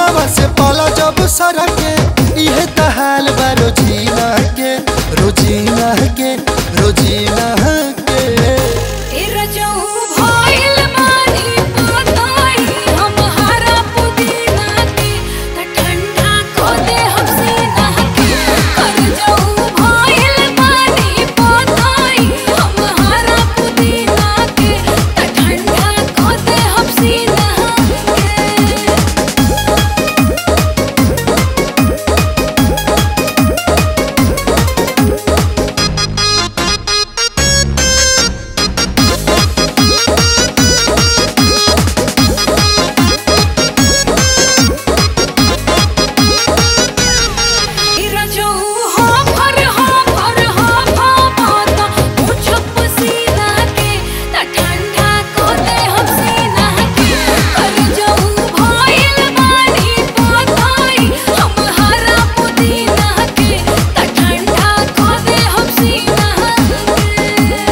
फोनवा से पाला जब सर के इहे तहाल बा रोजीना के रोजीना के रोजीना के तेरा जऊ भइल मानी पताई हम हरा पुदीना के त ठंडा को दे हम सीना के कर जऊ भइल मानी पताई हम हरा पुदीना के त ठंडा को दे हम सीना के तेरा जो हो भर हो भर हो भो भाता मुझप सीना के त ठंडा को दे हम सीना के कर जो भइल बानी पताई हम हरा पुदीना के त ठंडा को दे हम सीना के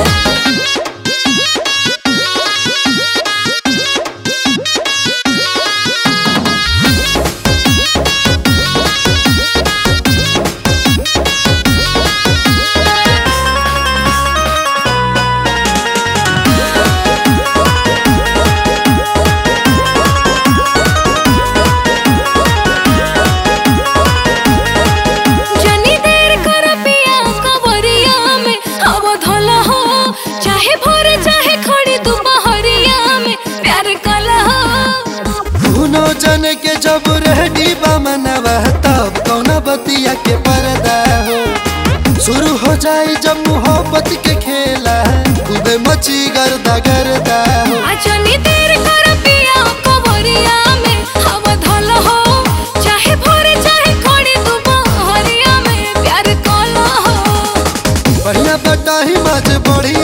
जनी देर कर पिया कवरिया में अब धल हो चाहे भोर चाहे खड़ी दोपहरिया में प्यार कल हो दुनो जन के जब रेडी बा मनवा तब कौना बतिया के पर्दा हो शुरू हो जाए जब मोहब्बत के खेला खूबे मची गर्दा गर्दा हो आ जनी देर कर पिया कवरिया में अब धल हो चाहे भोर चाहे खड़ी दोपहरिया में प्यार कल हो बढ़िया बटाही मज बढ़िया